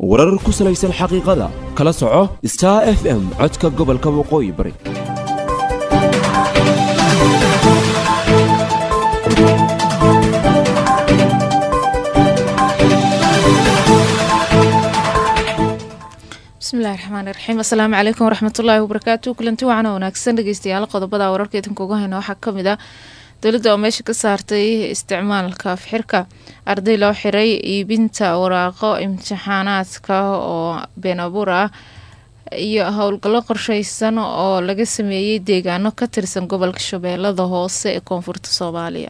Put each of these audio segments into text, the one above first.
warar ku salaysan xaqiiqada kala soco star f m codka gobolka waqooyi bari bismillahi raxmaan iraxiim assalaamu calaykum waraxmatullaahi wabarakaatu kulanti wacan oo wanaagsan dhegeystayaal qodobada wararka idinka uga hayna waxaa kamid ah dowladda oo meesha ka saartay isticmaalka fixirka arday loo xiray iibinta waraaqo imtixaanaadka oo been abuur ah iyo howlgallo qorsheysan oo laga sameeyey deegaano ka tirsan gobolka shabeellada hoose ee koonfurta soomaaliya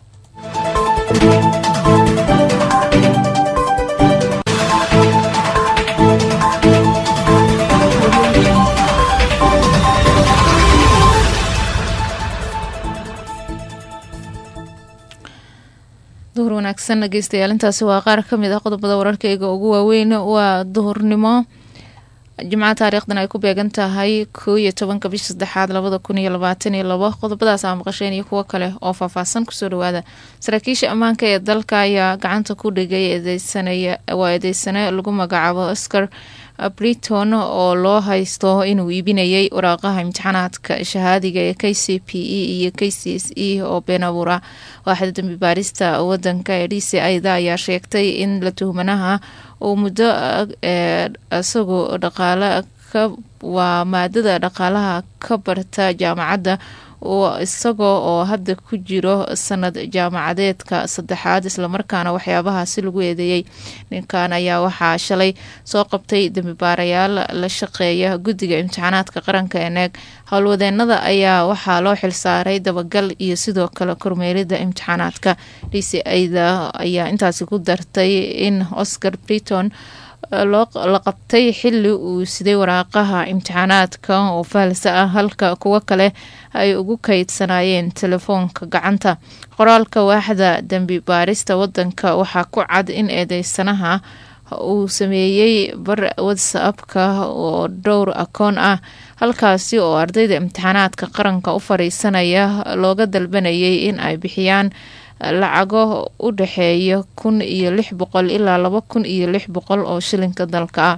duhur wanaagsan dhegeystayaal intaasi waa qaar kamid ah qodobada wararkeyga ugu waaweyn waa duhurnimo jimca taariikhdan ay ku beegan tahay koo iyo tobanka bisha saddexaad labada kun iyo labaatan iyo labo qodobadaas aa maqasheen iyo kuwo kale oo faahfaahsan kusoo dhawaada saraakiisha ammaanka ee dalka ayaa gacanta ku dhigay waa eedeysane lagu magacaabo oscar briton oo loo haysto inuu iibinayay waraaqaha imtixaanaadka shahaadiga ee k c p e iyo k c s e oo been abuur ah waaxda dambi baarista wadanka ee d c ida ayaa sheegtay in la tuhmanaha uu muddo isagoo dhaqaale ka waa maadada dhaqaalaha ka barta jaamacadda isagoo oo hadda ku jiro sanad jaamacadeedka saddexaad islamarkaana waxyaabahaasi lagu eedeeyey ninkan ayaa waxaa shalay soo qabtay dembibaarayaal la shaqeeya guddiga imtixaanaadka qaranka ee neeg howlwadeenada ayaa waxaa loo xilsaaray dabagal iyo sidoo kale kormeerida imtixaanaadka d c ida ayaa intaasi ku dartay in oscar briton la qabtay xili uu siday waraaqaha imtixaanaadka oo faalsa ah halka kuwo kale ay ugu kaydsanaayeen telefoonka gacanta qoraalka waaxda dembi baarista wadanka waxaa ku cad in eedeysanaha uu sameeyey bar whatsappka oo dhowr akoon ah halkaasi oo ardayda imtixaanaadka qaranka u fariisanaya looga dalbanayay in ay bixiyaan lacago u dhexeeya kun iyo lix boqol ilaa laba kun iyo lix boqol oo shilinka dalka ah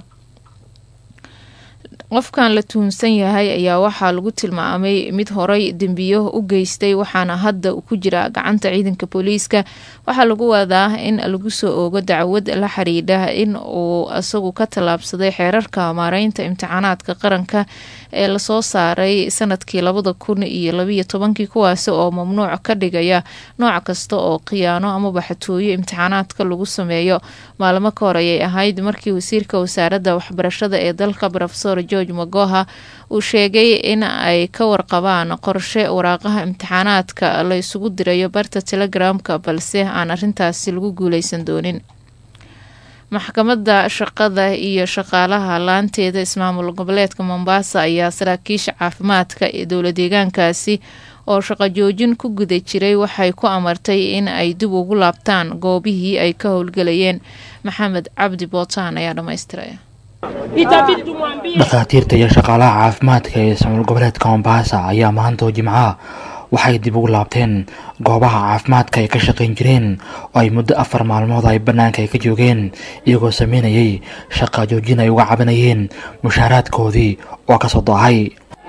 qofkan la tuhunsan yahay ayaa waxaa lagu tilmaamay mid horay dembiyo u geystay waxaana hadda ku jira gacanta ciidanka booliiska waxaa lagu wadaa in lagu soo oogo dacwad la xiriidha in uu isagu ka tallaabsaday xeerarka maareynta imtixaanaadka qaranka ee lasoo saaray sanadkii labada kun iyo labiyo tobankii kuwaasi oo mamnuuc ka dhigaya nooc kasta oo khiyaano amaba xatooyo imtixaanaadka lagu sameeyo maalmo ka hor ayay ahayd markii wasiirka wasaaradda waxbarashada ee dalka rofesor george magoha uu sheegay in ay ka warqabaan qorshe waraaqaha imtixaanaadka la isugu dirayo barta telegramka balse aan arintaasi lagu guuleysan doonin maxkamadda shaqada iyo shaqaalaha laanteeda ismaamul goboleedka mombasa ayaa saraakiisha caafimaadka ee dowla deegaankaasi oo shaqo joojin ku guda jiray waxay ku amartay in ay dib ugu laabtaan goobihii ay ka howlgelayeen maxamed cabdi bootaan ayaa dhammaystiraya dhakhaatiirta iyo shaqaalaha caafimaadka ee ismaamul goboleedka mombasa ayaa maantoo jimcaha waxay dib ugu laabteen goobaha caafimaadka ay ka shaqayn jireen oo ay muddo afar maalmood ay bannaanka ay ka joogeen iyagoo sameynayay shaqa joojin ay uga cabanayeen mushaaraadkoodii oo ka soo daahay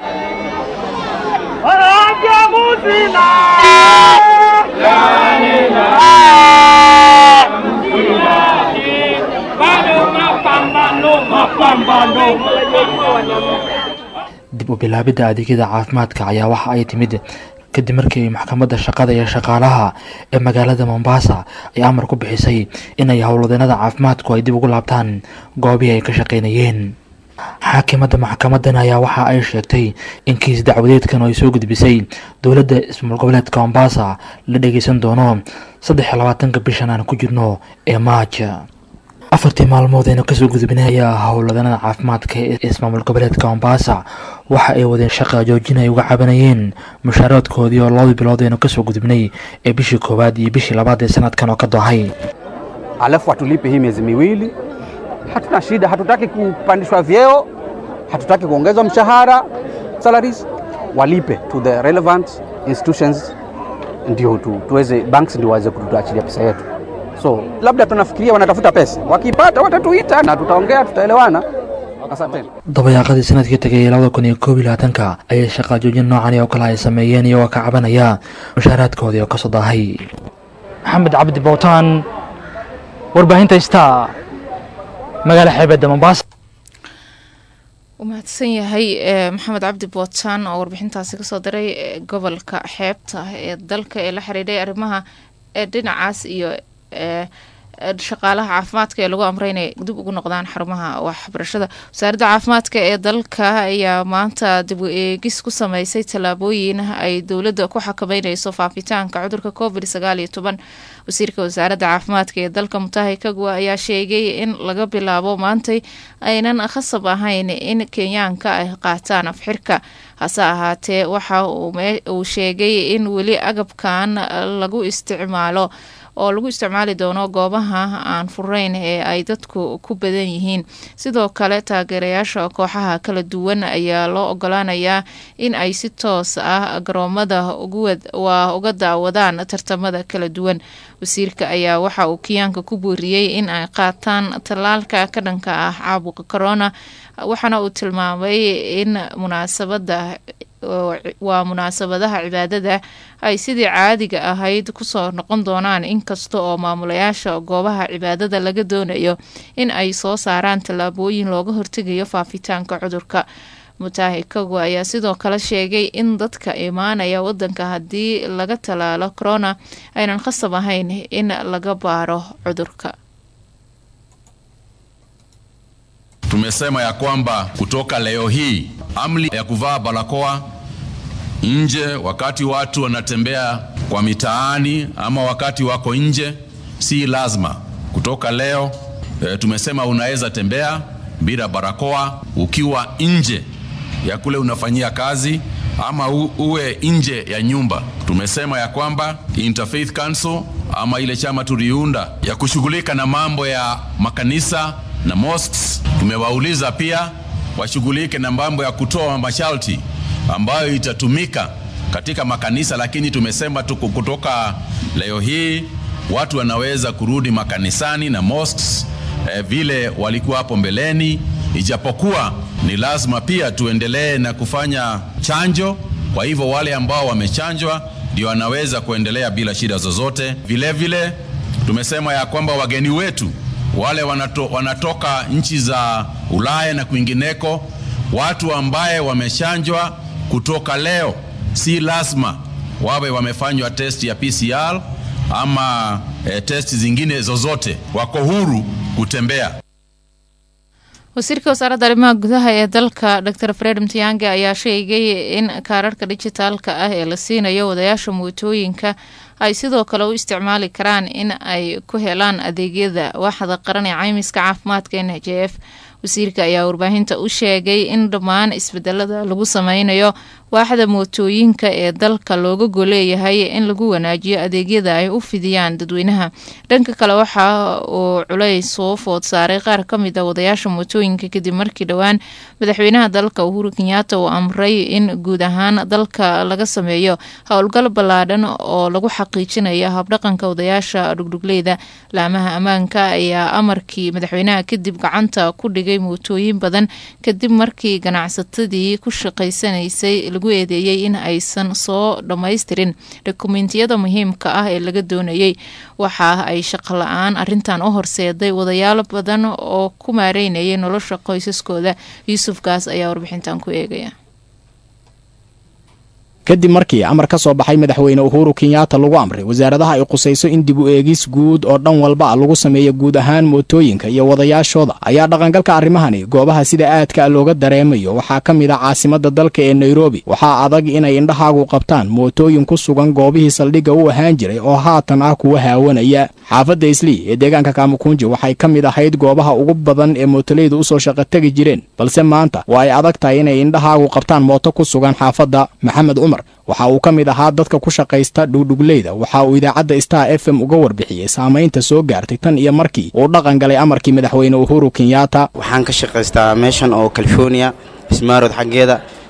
dib u bilaabidda adeegyada caafimaadka ayaa waxa ay timid kadib markii ay maxkamadda shaqada iyo shaqaalaha ee magaalada mombasa ay amar ku bixisay inay howlwadeenada caafimaadku ay dib ugu laabtaan goobihii ay ka shaqaynayeen xaakimadda maxkamadan ayaa waxa ay sheegtay in kiis dacwadeedkan ay soo gudbisay dowladda ismaamul goboleedka mombasa la dhageysan doono saddex iyo labaatanka bishan aan ku jirno ee maaja afartii maalmood aynu kasoo gudubnay ayaa howladanada caafimaadka ee ismaamul goboleedka mombasa waxa ay wadeen shaqa joojin ay uga cabanayeen mushaaradkoodii oo labadii bilood aynu kasoo gudubnay ee bishii koowaad iyo bishii labaad ee sanadkan oo ka doohay alafu atulipe hii miezi miwili. Hatuna shida, hatutaki kupandishwa vyeo, hatutaki kuongezwa mshahara salaries, walipe to the relevant institutions, ndio tu, tuweze banks ndio waweze kutuachilia pesa yetu. So labda tunafikiria wanatafuta pesa, wakipata watatuita na tutaongea, tutaelewana. Asanteni. dabayaaqadii sanadkii tegay labada kun iyo koob iyo labaatanka ayay shaqaa joojin noocani oo kale ay sameeyeen iyagoo ka cabanaya mushaaraadkoodii oo kasoo daahay maxamed cabdi bowtaan warbaahinta star magaala xeebedda mombasa u mahadsan yahay maxamed cabdi bootaan oo warbixintaasi kasoo diray gobolka xeebta ee dalka ee la xiriiray arrimaha dhinacaas iyo shaqaalaha caafimaadka ee lagu amray inay dib ugu noqdaan xarumaha waxbarashada wasaaradda caafimaadka ee dalka ayaa maanta dib u eegis ku sameysay tallaabooyin ay dowladda ku xakameyneyso faafitaanka cudurka covid sagaal iyo toban wasiirka wasaaradda caafimaadka ee dalka mutahi kagwa ayaa sheegay in laga bilaabo maantay aynan khasab ahayn in kenyaanka ay qaataan afxirka hase ahaatee waxa uu sheegay in weli agabkan lagu isticmaalo oo lagu isticmaali doono goobaha aan furayn ee ay dadku ku badan yihiin sidoo kale taageerayaasha kooxaha kala duwan ayaa loo ogolaanayaa in ay si toos ah garoomada waa uga daawadaan tartamada kala duwan wasiirka ayaa waxa uu kiyaanka ku booriyey in ay qaataan tallaalka ka dhanka ah caabuqa corona waxaana uu tilmaamay in munaasabada waa munaasabadaha cibaadada ay sidii caadiga ahayd kusoo noqon doonaan inkasta oo maamulayaasha goobaha cibaadada laga doonayo in ay soo saaraan tallaabooyin looga hortegayo faafitaanka cudurka mutaahi kago ayaa sidoo kale sheegay in dadka imaanaya wadanka haddii laga tallaalo corona aynan khasab ahayn in laga baaro cudurka Tumesema ya kwamba kutoka leo hii amri ya kuvaa barakoa nje wakati watu wanatembea kwa mitaani ama wakati wako nje si lazima. Kutoka leo e, tumesema unaweza tembea bila barakoa ukiwa nje ya kule unafanyia kazi ama u, uwe nje ya nyumba. Tumesema ya kwamba Interfaith Council ama ile chama tuliunda ya kushughulika na mambo ya makanisa na mosques, tumewauliza pia washughulike na mambo ya kutoa masharti ambayo itatumika katika makanisa, lakini tumesema tuko kutoka leo hii watu wanaweza kurudi makanisani na mosques eh, vile walikuwa hapo mbeleni, ijapokuwa ni lazima pia tuendelee na kufanya chanjo. Kwa hivyo wale ambao wamechanjwa ndio wanaweza kuendelea bila shida zozote. Vile vile tumesema ya kwamba wageni wetu wale wanato, wanatoka nchi za Ulaya na kwingineko, watu ambaye wamechanjwa kutoka leo, si lazima wawe wamefanywa test ya PCR ama e, test zingine zozote, wako huru kutembea. wasiirka wasaaradda arrimaha gudaha ee dalka dor fred mtiyange ayaa sheegay in kaararka dijitaalka ah ee la siinayo wadayaasha mootooyinka ay sidoo kale u isticmaali karaan in ay ku helaan adeegyada waaxda qaran ee caymiska caafimaadka n h f wasiirka ayaa warbaahinta u sheegay in dhammaan isbedelada lagu sameynayo waaxda mootooyinka ee dalka looga goleeyahay in lagu wanaajiyo adeegyada ay u fidiyaan dadweynaha dhanka kale waxa uu culays soo food saaray qaar ka mid a wadayaasha mootooyinka kadib markii dhowaan madaxweynaha dalka uhuru kenyaata uu amray in guud ahaan dalka laga sameeyo howlgal ballaadhan oo lagu xaqiijinayo habdhaqanka wadayaasha dhugdhugleyda laamaha ammaanka ayaa amarkii madaxweynaha kadib gacanta ku dhigay mootooyin badan kadib markii ganacsatadii ku shaqaysanaysay lagu eedeeyey in aysan soo dhammaystirin dokumentiyada muhiimka ah ee laga doonayey waxa ay shaqo la-aan arintan u horseeday wadayaalo badan oo ku maareynayay nolosha qoysaskooda yuusufkaas ayaa warbixintan ku eegaya kadib markii amar ka soo baxay madaxweyne uhuru kenyaata lagu amray wasaaradaha ay qusayso in dib u eegis guud oo dhan walba lagu sameeyo guud ahaan mootooyinka iyo wadayaashooda ayaa dhaqangalka arrimahani goobaha sida aadka looga dareemayo waxaa ka mid ah caasimada dalka ee nairobi waxaa adag inay indhahaagu qabtaan mootooyin ku sugan goobihii saldhigga u ahaan jiray oo haatan ah kuwa haawanaya xaafadda islii ee deegaanka kaamukunji waxay ka mid ahayd goobaha ugu badan ee mootoleyda usoo shaqo tegi jireen balse maanta waa ay adag tahay inay indhahaagu qabtaan mooto ku sugan xaafadda maxamed cumar waxa uu ka mid ahaa dadka ku shaqaysta dhugdhugleyda waxa uu idaacadda star f m uga warbixiyey saamaynta soo gaartay tan iyo markii uu dhaqan galay amarkii madaxweyne uhuru kenyaata waxaan ka shaqaystaa meeshan oo california ismaarod xaggeeda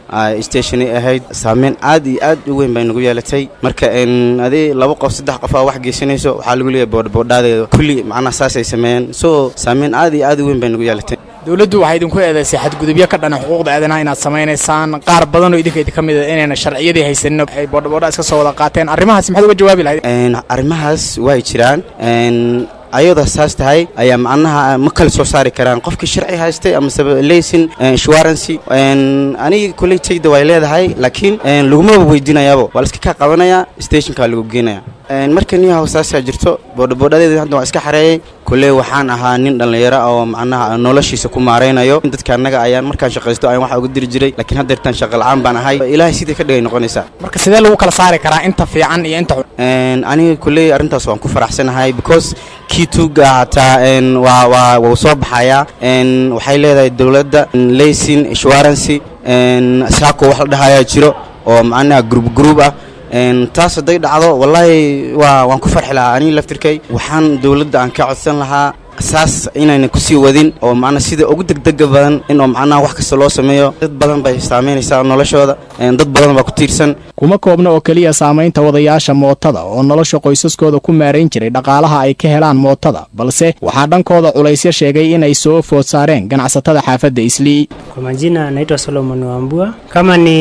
stationi ahayd saameyn aad iyo aad u weyn bay nagu yeelatay marka adi laba qof saddex qof aa wax geysanayso waxaa lagu leeyahay boodhaboodhaadeeda kulli macnaha saasay sameeyeen so saameyn aad iyo aad u weyn bay nagu yeelatay dowladdu waxay idinku eedaysay xadgudubyo ka dhana xuquuqda aadanaha inaad samaynaysaan qaar badan oo idinka idinka mid a inayna sharciyadii haysanin ay boodhaboodha iska soo wada qaateen arrimahaas maxaad uga jawaabi lahayd arrimahaas way jiraan ayadoo saas tahay ayaa macnaha ma kala soo saari karaan qofkii sharci haystay amase laysin insurancy aniga koleytayda way leedahay laakiin lagumaba weydiinayaabo waa la iska kaa qabanaya stationkaa lagu geenaya marka niyahow saasaa jirto boodhaboodhadeeda hadda waa iska xareeyey kulle waxaan ahaa nin dhallinyaro oo macnaha noloshiisa ku maaraynayo dadka annaga ayaan markaan shaqaysto ayaan waxa uga diri jiray laakiin haddeertaan shaqa la-aan baan ahay ilaahay sidai ka dhigay noqonaysaa marka sidee lagu kala saari karaa inta fiican iyo inta xun aniga kulley arrintaas waan ku faraxsanahay because kii tuuga hataa waa waa wuu soo baxayaa waxay leedahay dowladda laysin insurancy saako wax la dhahayaa jiro oo macnaha gruub gruub ah taas hadday dhacdo wallaahi waa waan ku farxi lahaa aniga laftirkay waxaan dowladda aan ka codsan lahaa saas inayna kusii wadin oo macnaa sida ugu degdega badan in oo macnaha wax kasta loo sameeyo dad badan bay saamaynaysaa noloshooda dad badan baa ku tiirsan kuma koobna oo keliya saamaynta wadayaasha mootada oo nolosha qoysaskooda ku maarayn jiray dhaqaalaha ay ka helaan mootada balse waxaa dhankooda culaysyo sheegay inay soo food saareen ganacsatada xaafadda islii Kwa majina naitwa Solomon Wambua. Kama ni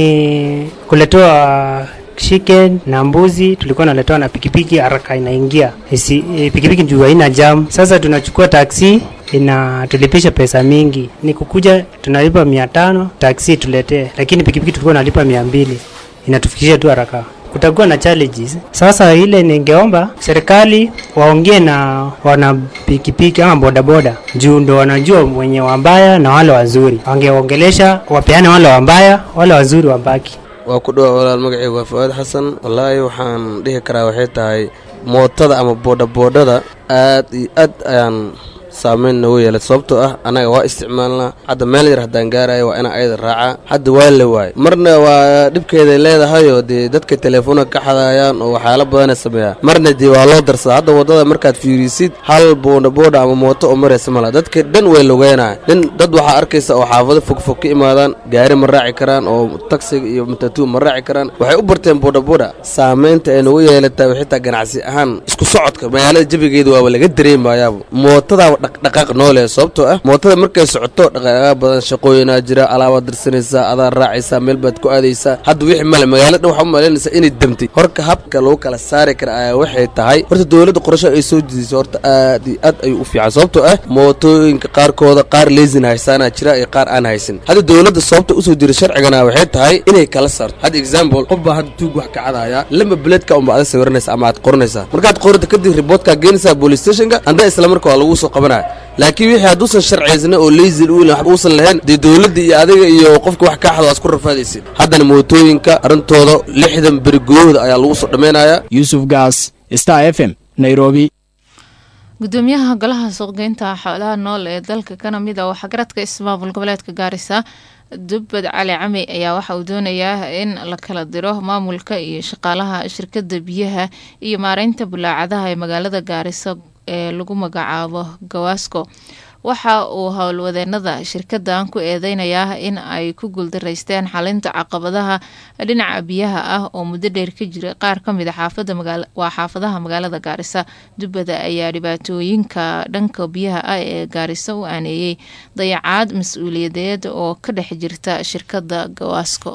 kuletewa chicken na mbuzi tulikuwa naletewa na pikipiki haraka inaingia Isi, e, pikipiki juu haina jam. Sasa tunachukua taksi inatulipisha pesa mingi, ni kukuja tunalipa mia tano taksi tuletee, lakini pikipiki tulikuwa nalipa mia mbili inatufikisha tu haraka kutakuwa na challenges. Sasa ile ningeomba serikali waongee na wana pikipiki ama bodaboda, juu ndo wanajua wenye wabaya na wale wazuri. Wangeongelesha wapeane wale wabaya, wale wazuri wabaki. waa ku dhawa walaal magacayga waa fuaad xasan wallaahi waxaan dhihi karaa waxay tahay mootada ama boodhaboodhada aad iyo aad ayaan saameyn noogu yeelay sababtoo ah annaga waa isticmaalnaa hadda meel yar haddaan gaarayo waa inaan ayada raacaa hadda waa la waay marna waa dhibkeeday leedahayoo dee dadka teleefoona ka xadaayaan oo waxyaalo badanay sameeyaan marna dee waa loo darsadaa hadda waddada markaad fiirisid hal boodhaboodha ama mooto oo maraysa mala dadka dhan way logeynaya nin dad waxaa arkaysa oo xaafado fogfog ka imaadaan gaari ma raaci karaan oo taksiga iyo matatu ma raaci karaan waxay u barteen boodhaboodha saameynta ay nagu yeelataa xitaa ganacsi ahaan isku socodka magaalada jabigeeda waaba laga dareemayaaba mootada dhaqdhaqaaq noole sababtoo ah mootada markay socoto dhaqdhaqaaq badan shaqooyinaa jira alaabaad dirsanaysaa adaa raacaysaa meel baad ku aadaysaa hadda wixii male magaalada dhan waxaa u malaynaysaa inay demtay horka habka lagu kala saari kara ayaa waxay tahay horta dowladda qorasho ay soo jidiso horta aad iyo aad ayuu u fiican sababtoo ah mootooyinka qaarkooda qaar leesin haysaanaa jira iyo qaar aan haysan hadda dowladda sababta usoo jira sharcigana waxay tahay inay kala saarto hadda example qof baa hadda tuug wax ka cadaya lamba beledka unba ada sawiranaysa ama aad qoranaysaa markaad qorata kadib riboodkaa geenaysaa police stationka hadda isla marka waa lagu soo qabanaya laakiin wixii hadduusan sharciysna oo leysil u wax uusan lahayn dee dowladda iyo adiga iyo qofka wax kaa xado waa isku rafaadaysid haddana mootooyinka arrintooda lixdan beri gudahooda ayaa lagu soo dhammaynayaa yuusuf gaas star f m nairobi gudoomiyaha golaha suuqgeynta xoolaha nool ee dalka kana mid a waxgaradka ismaamul goboleedka gaarisa dubbad cali cami ayaa waxa uu doonayaa in la kala diro maamulka iyo shaqaalaha shirkada biyaha iyo maareynta bulaacadaha ee magaalada gaarisa ee lagu magacaabo gawaasko waxa uu howlwadeenada shirkadan ku eedeynayaa in ay ku guuldaraysteen xalinta caqabadaha dhinaca biyaha ah oo muddo dheer ka jira qaar kamid a waa xaafadaha magaalada gaarisa dubbada ayaa dhibaatooyinka dhanka biyaha ah ee gaarisa u aaneeyey dayacaad mas-uuliyadeed oo ka dhex jirta shirkada gawaasko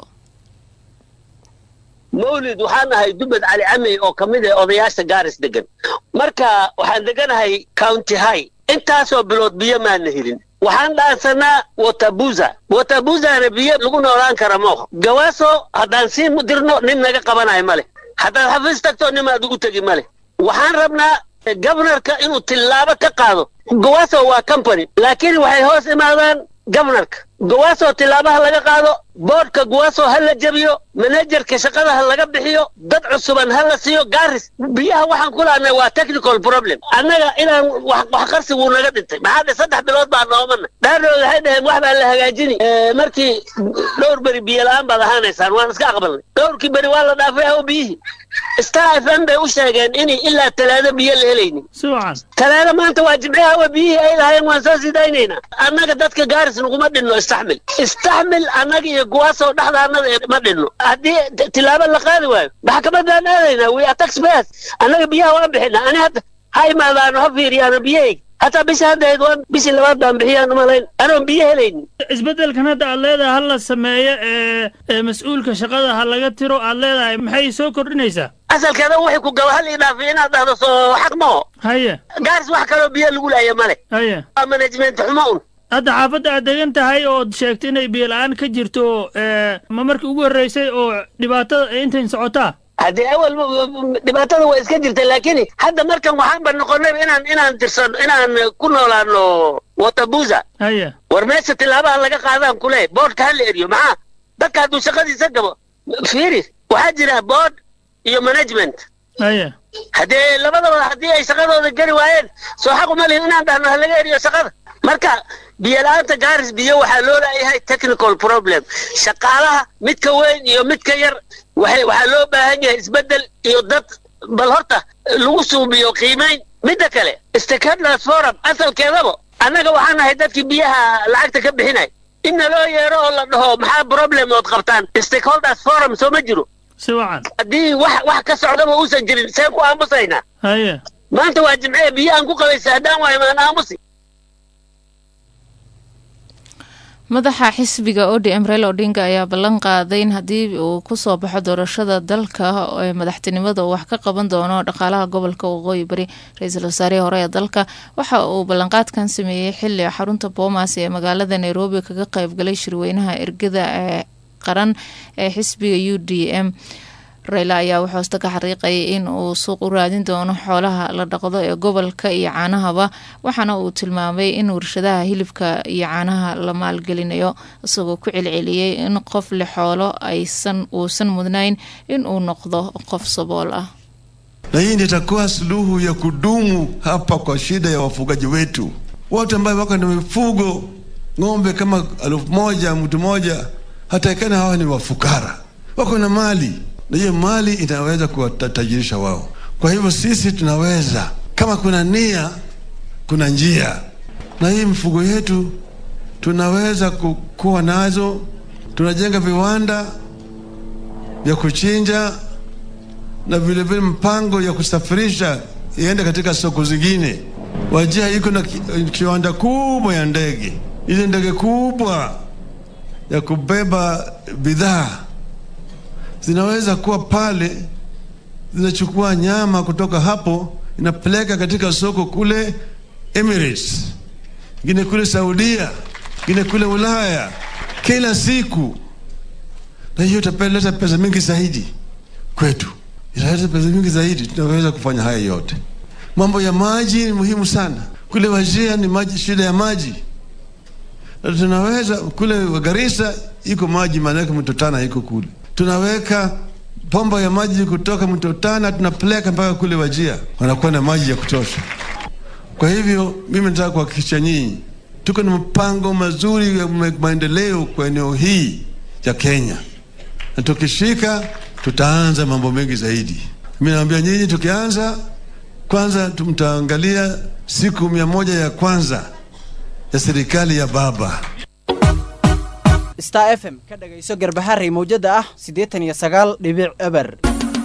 mawlid waxaan nahay dubbad cali camey oo ka mid ah odayaasha gaaris degan marka waxaan deganahay county high intaasoo bilood biyo maana helin waxaan dhaansanaa watabuza watabuzana biyo lagu noolaan kara mooha gawaaso haddaan sii dirno nin naga qabanayo ma leh haddaad xafiis tagto nimaad ugu tegi ma leh waxaan rabnaa gobnarka inuu tillaabo ka qaado gawaaso waa company laakiin waxay hoos imaadaan gobnarka gawaaso tilaabaha laga qaado boodhka gawaaso ha la jebiyo manajerka shaqada ha laga bixiyo dad cusuban ha la siiyo gaaris biyaha waxaan ku lahnay waa technical problem annaga inaan wax qarsi wuu naga dhintay maxaa dhe saddex bilood baa noomana dhaardood waxay dhaheen wax baa la hagaajini markii dhowr beri biyo la-aan baad ahaanaysaan waan iska aqbalnay dhowrkii beri waa la dhaafay aw biyihii star f m bay u sheegeen inay ilaa talaado biyo la helaynin talaado maanta waa jimciha awa biyihii ay lahaayeen waan soo sidaynaynaa annaga dadka gaaris naguma dhinno istaxmil istaxmil annaga iyo iyo kuwaasoo dhexdaanada ee ma dhinno haddii t- tilaabo la qaadi waayo maxkamadaan aadaynaa we are taxpayers annaga biyaha waan bixinaa ani hadda ha imaadaano ha fiiriyaano biyahayga hataa bisha haddahayd waan bishii labaad baan bixiyaan umalayn anoon biyo helaynin isbeddelkan hadda aad leedahay ha la sameeyo ee ee mas-uulka shaqada ha laga tiro aad leedahay maxay soo kordhinaysaa asalkeeda waxay ku gaba hal idhaafi inaad dhahdo soo xaq maho haye gaaris wax kaloo biyo lagu laaya male haye waa management xumo un hadda xaafadda aad degan tahay ood sheegtay inay biyo la-aan ka jirto ee ma markii ugu horreysay oo dhibaatada ay intayn socotaa haddii awal dhibaatada waa iska jirta laakiin hadda markan waxaanba noqonay inaan inaan tirsano inaan ku noolaano watabuza haye war meesha tilaabaha laga qaadaan kule boodhka ha la eriyo maxaa dadka hadduu shaqadiisa gabo fiiri waxaa jira board iyo management haye haddee labadaba haddii ay shaqadooda geli waayeen soo xaq uma lihin inaan dhahno ha laga eriyo shaqada marka biyo la-aanta gaaris biyo waxaa loo leeyahay technical problem shaqaalaha midka weyn iyo midka yar waxay waxaa loo baahan yahay isbeddel iyo dad bal horta lagu suubiyo qiimayn midda kale stakeholders forum asalkeedaba annaga waxaan nahay dadkii biyaha lacagta ka bixinay in naloo yeero oo la dhaho maxaa problem ood qabtaan stakeholders forum soo ma jiro si wacan haddii wax wax ka socdaba uusan jirin seen ku aamusaynaa haye maanta waa jimcee biyo aan ku qabaysa haddaan waayo maan aamusi madaxa xisbiga odm reel odinga ayaa ballan qaaday in haddii uu kusoo baxo doorashada dalka ee madaxtinimada uu wax ka qaban doono dhaqaalaha gobolka waqooyi bari ra-iisul wasaarihii hore ee dalka waxa uu ballanqaadkan sameeyey xili xarunta boomas ee magaalada nairobi kaga qeybgalay shirweynaha ergada ee qaran ee xisbiga u d m reyla ayaa wuxuu hoosta ka xariiqayay in uu suuq u raadin doono xoolaha la dhaqdo ee gobolka iyo caanahaba waxaana uu tilmaamay in warshadaha hilibka iyo caanaha la maalgelinayo isagoo ku celceliyey in qof leh xoolo aysan uusan mudnayn in uu noqdo qof sabool ah na hii ndio itakuwa suluhu ya kudumu hapa kwa shida ya wafugaji wetu wote ambayo wako na mifugo ng'ombe kama elfu moja mtu moja hataikana hawa ni wafukara wako na mali na hiyo mali inaweza kuwatajirisha wao kwa hivyo sisi tunaweza kama kuna nia kuna njia na hii mifugo yetu tunaweza ku- kuwa nazo tunajenga viwanda vya kuchinja na vile vile mpango ya kusafirisha iende katika soko zingine. Wajia iko na ki- kiwanda kubwa ya ndege, ile ndege kubwa ya kubeba bidhaa zinaweza kuwa pale, zinachukua nyama kutoka hapo inapeleka katika soko kule Emirates, ingine kule Saudia, ingine kule Ulaya, kila siku, na hiyo itapeleta pesa mingi zaidi kwetu italeta pesa mingi zaidi, tunaweza kufanya haya yote. Mambo ya maji ni muhimu sana. Kule Wajia ni maji, shida ya maji, na tunaweza kule Garissa iko maji, maanake mto Tana iko kule, tunaweka pomba ya maji kutoka mto Tana tunapeleka mpaka kule Wajia, wanakuwa na maji ya kutosha. Kwa hivyo mimi nataka kuhakikisha nyinyi tuko na mpango mazuri ya ma- maendeleo kwa eneo hii ya Kenya, na tukishika tutaanza mambo mengi zaidi. Mimi naambia nyinyi, tukianza kwanza, mtaangalia siku mia moja ya kwanza ya serikali ya baba. star f m ka dhagayso garbaharey mawjada ah siddeetan iyo sagaal dhibic eber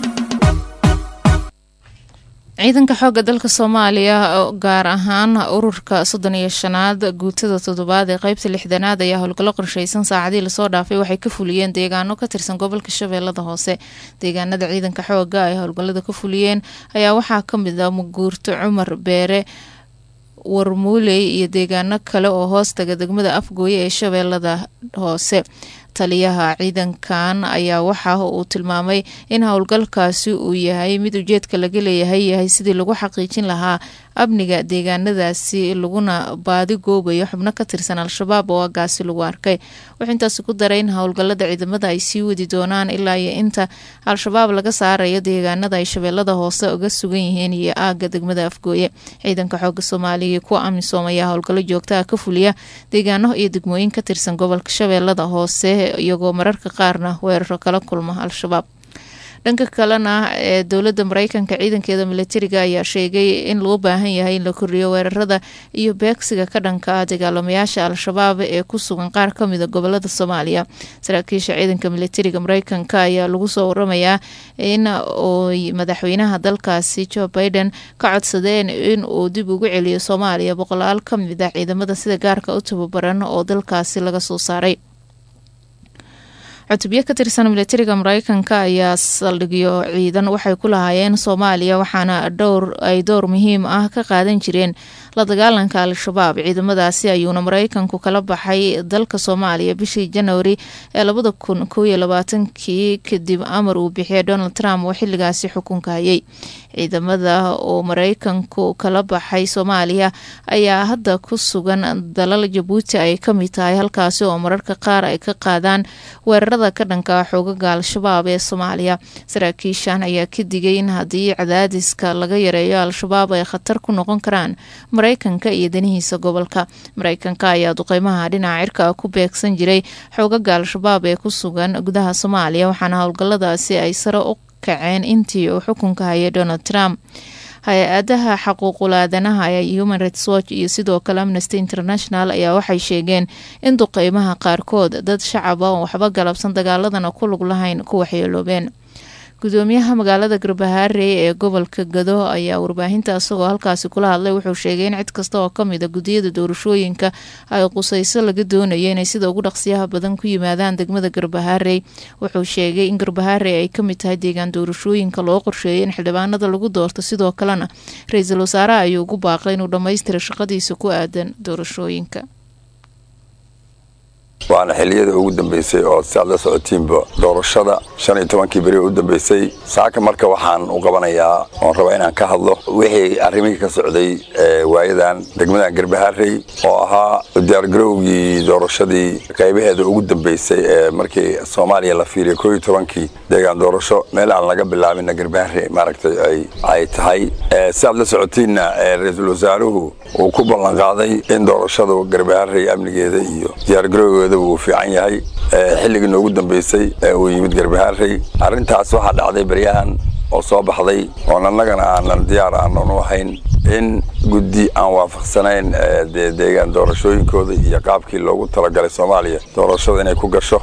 ciidanka xoogga dalka soomaaliya oo gaar ahaan ururka soddon iyo shanaad guutada toddobaad ee qeybta lixdanaad ayaa howlgallo qorsheysan saacadii lasoo dhaafay waxay ka fuliyeen deegaano ka tirsan gobolka shabeellada hoose deegaanada ciidanka xoogga ay howlgallada ka fuliyeen ayaa waxaa ka mid ah muguurto cumar beere warmuuley iyo deegaano kale oo hoos taga degmada afgooye ee shabeellada hoose taliyaha ciidankan ayaa waxa uu tilmaamay in howlgalkaasi uu yahay mid ujeedka laga leeyahay yahay sidii lagu xaqiijin lahaa amniga deegaanadaasi laguna baadi goobayo xubno ka tirsan al-shabaab oo agaasi lagu arkay wuxuu intaasi ku daray in howlgalada ciidamada ay sii wadi doonaan ilaa iyo inta al-shabaab laga saarayo deegaanada ay shabeellada hoose uga sugan yihiin iyo aaga degmada afgooye ciidanka xooga soomaaliya kuwa amisom ayaa howlgallo joogtaha ka fuliya deegaano iyo degmooyin ka tirsan gobolka shabeellada hoose iyagoo mararka qaarna weeraro kala kulma al-shabaab dhanka kalena ee dowladda mareykanka ciidankeeda militariga ayaa sheegay in loo baahan yahay in la kordhiyo weerarada iyo beegsiga ka dhanka ah dagaalamayaasha al-shabaab ee ku sugan qaar kamida gobolada soomaaliya saraakiisha ciidanka militariga mareykanka ayaa lagu soo waramayaa in oy madaxweynaha dalkaasi joe biden ka codsadeen in uu dib ugu celiyo soomaaliya boqolaal ka mid ah ciidamada sida gaarka u tababaran oo dalkaasi laga soo saaray cutubyo ka tirsan militariga mareykanka ayaa saldhigyo ciidan waxay ku lahaayeen soomaaliya waxaana dhowr ay dowr muhiim ah ka qaadan jireen la dagaalanka al-shabaab ciidamadaasi ayuuna mareykanku kala baxay dalka soomaaliya bishii janwari ee labada kun kow iyo labaatankii kadib amar uu bixiyay donald trump oo xiligaasi xukunka hayay ciidamada oo mareykanku kala baxay soomaaliya ayaa hadda ku sugan dalal jabuuti ay kamid tahay halkaasi oo mararka qaar ay ka qaadaan weerarada ka dhanka xoogaga al-shabaab ee soomaaliya saraakiishan ayaa ka digay in haddii cadaadiska laga yareeyo al-shabaab ay khatar ku noqon karaan mareykanka iyo danihiisa gobolka mareykanka ayaa duqeymaha dhinaca cirka ku beegsan jiray xoogaga al-shabaab ee ku sugan gudaha soomaaliya waxaana howlgaladaasi ay sare u kaceen intii uu xukunka hayay donald trump hay-adaha xaquuqul aadanaha ee human rights watch iyo sidoo kale amnesty international ayaa waxay sheegeen in duqeymaha qaarkood dad shacab ah oo waxba galabsan dagaaladana ku lug lahayn ku waxyeeloobeen gudoomiyaha magaalada garbahaarey ee gobolka gado ayaa warbaahinta isagoo halkaasi kula hadlay wuxuu sheegay in cid kasta oo kamid a gudiyada doorashooyinka ay qusayso laga doonayo inay sida ugu dhaqsiyaha badan ku yimaadaan degmada garbahaarey wuxuu sheegay in garbahaarey ay kamid tahay deegaan doorashooyinka loo qorsheeyay in xildhibaanada lagu doorto sidoo kalena ra-iisul wasaaraha ayuu ugu baaqay inuu dhammaystira shaqadiisa ku aadan doorashooyinka waana xilliyada ugu dambeysay oo si aad la socotiinba doorashada shan iyo tobankii beri u dambeysay saaka marka waxaan u qabanayaa oon rabaa inaan ka hadlo wixii arrimihii ka socday waayadan degmadan garbaharey oo ahaa diyaargarowgii doorashadii qaybaheeda ugu dambeysay ee markii soomaaliya la fiiriya koo iyo tobankii deegaan doorasho meel aan laga bilaabina garbaharey maaragtay ay tahay si aad la socotiinna ra-iisul wasaaruhu uu ku ballanqaaday in doorashada garbaharey amnigeeda iyo diyaargarowgeeda uu fiican yahay xilligii noogu dambeysay uu yimid garbahaarey arrintaas waxaa dhacday baryahan oo soo baxday oon annagana aanan diyaar aanan u ahayn in guddi aan waafaqsanayn dee deegaan doorashooyinkooda iyo qaabkii loogu talagalay soomaaliya doorashada inay ku gasho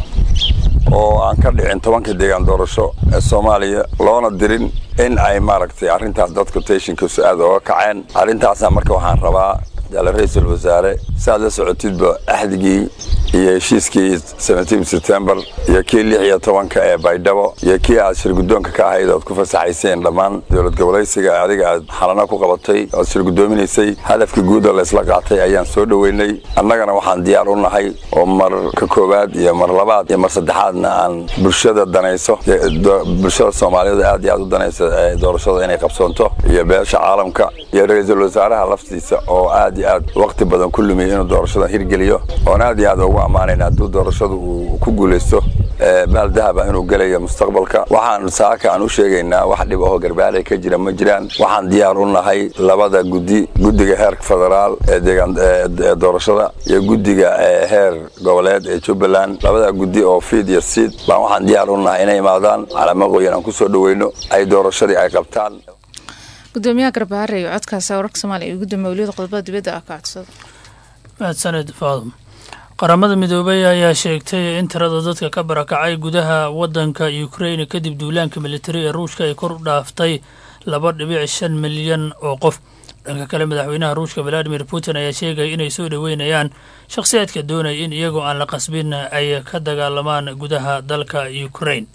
oo aan ka dhicin tobanka deegaan doorasho ee soomaaliya loona dirin in ay maaragtay arrintaas dadku teshinkiisu aad ooga kaceen arrintaasna marka waxaan rabaa jaale ra-iisul wasaare si aad la socotidba axdigii iyo heshiiskii septembar iyo kii lix iyo tobanka ee baydhabo iyo kii aad shirguddoonka ka ahayd oad ku fasaxayseen dhammaan dowlad gobolaysiga adiga aad xalana ku qabatay oad shirguddoominaysay hadafkii guud oo laysla qaatay ayaan soo dhoweynay annagana waxaan diyaar u nahay oo mar ka koowaad iyo mar labaad iyo mar saddexaadna aan bulshada danayso bulshada soomaaliyeed aad iyo aad u danaysa doorashada inay qabsoonto iyo beesha caalamka iyo ra-iisul wasaaraha laftiisa oo aad iyo aad waqti badan ku lumiyay inuu doorashadan hirgeliyo oon aad iyo aad ugu ammaanayna hadduu doorashadu uu ku guulaysto baal dahaba inuu gelayo mustaqbalka waxaan saaka aan u sheegaynaa wax dhib ahoo garbaaley ka jira ma jiraan waxaan diyaar u nahay labada guddi guddiga heerka federaal ee deegaan ee doorashada iyo guddiga heer goboleed ee jubbaland labada guddi oo fiid iyo siid baan waxaan diyaar u nahay inay imaadaan calamo qoyan aan kusoo dhaweyno ay doorashadii ay qabtaan gudoomiyaha garbaharey codkaasi wararka soomaaliya iyo gudoomiye weliada qodobada dibadda ah ka codsada mahadsaned faadum qaramada midoobay ayaa sheegtay in tirada dadka ka barakacay gudaha wadanka ukrain kadib duulaanka militari ee ruushka ay kor u dhaaftay laba dhibic shan milyan oo qof dhanka kale madaxweynaha ruushka valadimir putin ayaa sheegaya inay soo dhoweynayaan shakhsiyaadka doonaya in iyagoo aan la qasbin ay ka dagaalamaan gudaha dalka ukrain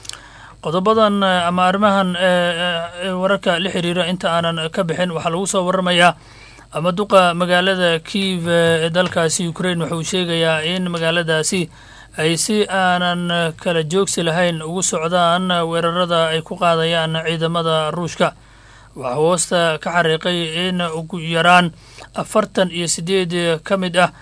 qodobadan ama arrimahan wararka la xiriira inta aanan ka bixin waxaa lagu soo waramayaa ama duqa magaalada kiiv ee dalkaasi ukrain wuxuu sheegayaa in magaaladaasi ay si aanan kala joogsi lahayn ugu socdaan weerarada ay ku qaadayaan ciidamada ruushka waxaa hoosta ka xariiqay in ugu yaraan afartan iyo sideed ka mid ah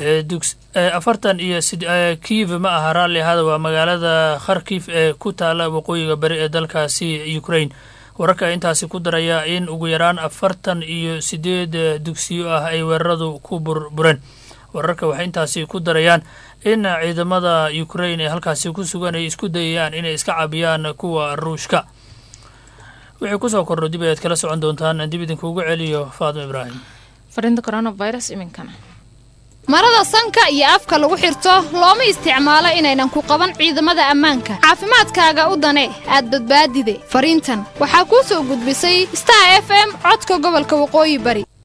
afartan iyo kiiv ma aha raalli ahada waa magaalada kharkif ee ku taala waqooyiga bari ee dalkaasi ukrain wararka intaasi ku daraya in ugu yaraan afartan iyo sideed dugsiyo ah ay weeraradu ku burbureen wararka waxay intaasi ku darayaan in ciidamada ukrain ee halkaasi ku sugan ay isku dayayaan inay iska cabiyaan kuwa ruushka wixii kusoo kordho dib ayaad kala socon doontaan dib idinkuugu celiyo faadimo ibraahim fariinta coronavirus iminkana marada sanka iyo afka lagu xirto looma isticmaalo inaynan ku qaban ciidamada ammaanka caafimaadkaaga u dane aad badbaadide fariintan waxaa kuu soo gudbisay star f m codka gobolka waqooyi bari